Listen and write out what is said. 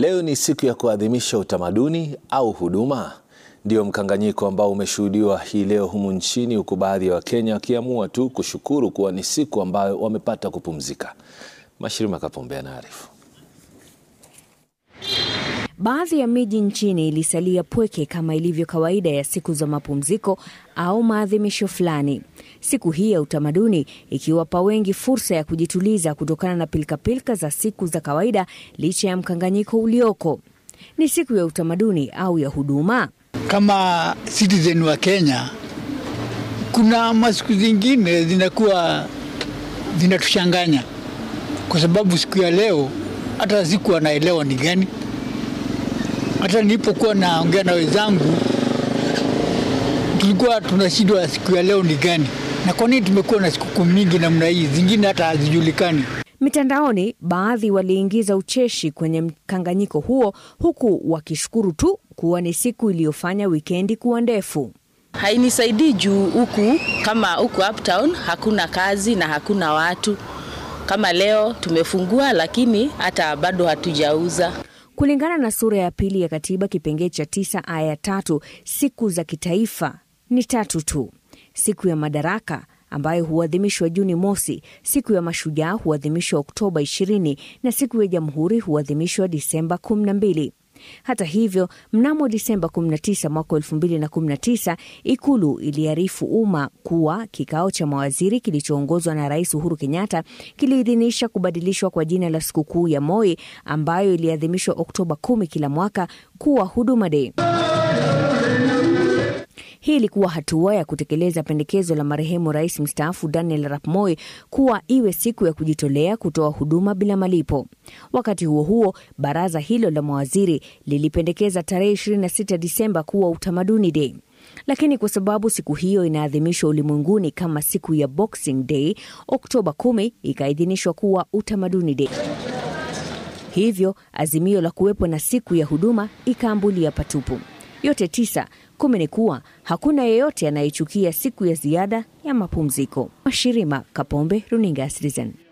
Leo ni siku ya kuadhimisha utamaduni au huduma. Ndio mkanganyiko ambao umeshuhudiwa hii leo humu nchini, huku baadhi ya Wakenya wakiamua tu kushukuru kuwa ni siku ambayo wamepata kupumzika. Mashirima Kapombe anaarifu. Baadhi ya miji nchini ilisalia pweke kama ilivyo kawaida ya siku za mapumziko au maadhimisho fulani. Siku hii ya utamaduni ikiwapa wengi fursa ya kujituliza kutokana na pilkapilka za siku za kawaida, licha ya mkanganyiko ulioko. Ni siku ya utamaduni au ya huduma? Kama citizen wa Kenya, kuna masiku zingine zinakuwa zinatuchanganya, kwa sababu siku ya leo hata siku anaelewa ni gani hata nilipokuwa naongea na wenzangu tulikuwa tunashindwa siku ya leo ni gani, na kwa nini tumekuwa na sikukuu mingi namna hii, zingine hata hazijulikani. Mitandaoni, baadhi waliingiza ucheshi kwenye mkanganyiko huo, huku wakishukuru tu kuwa ni siku iliyofanya wikendi kuwa ndefu. Hainisaidii juu huku kama huku uptown hakuna kazi na hakuna watu. Kama leo tumefungua, lakini hata bado hatujauza. Kulingana na sura ya pili ya katiba kipengee cha tisa aya ya tatu, siku za kitaifa ni tatu tu: siku ya Madaraka ambayo huadhimishwa Juni mosi, siku ya Mashujaa huadhimishwa Oktoba 20 na siku ya Jamhuri huadhimishwa Disemba 12. Hata hivyo, mnamo Disemba 19 mwaka 2019 Ikulu iliarifu umma kuwa kikao cha mawaziri kilichoongozwa na Rais Uhuru Kenyatta kiliidhinisha kubadilishwa kwa jina la sikukuu ya Moi ambayo iliadhimishwa Oktoba 10 kila mwaka kuwa Huduma Day. Hii ilikuwa hatua ya kutekeleza pendekezo la marehemu rais mstaafu Daniel Arap Moi kuwa iwe siku ya kujitolea kutoa huduma bila malipo. Wakati huo huo, baraza hilo la mawaziri lilipendekeza tarehe 26 Disemba kuwa utamaduni day, lakini kwa sababu siku hiyo inaadhimishwa ulimwenguni kama siku ya Boxing Day, Oktoba 10 ikaidhinishwa kuwa utamaduni day. Hivyo azimio la kuwepo na siku ya huduma ikaambulia patupu. Yote tisa kumi ni kuwa hakuna yeyote anayechukia siku ya ziada ya mapumziko. Mashirima Kapombe, runinga ya Citizen.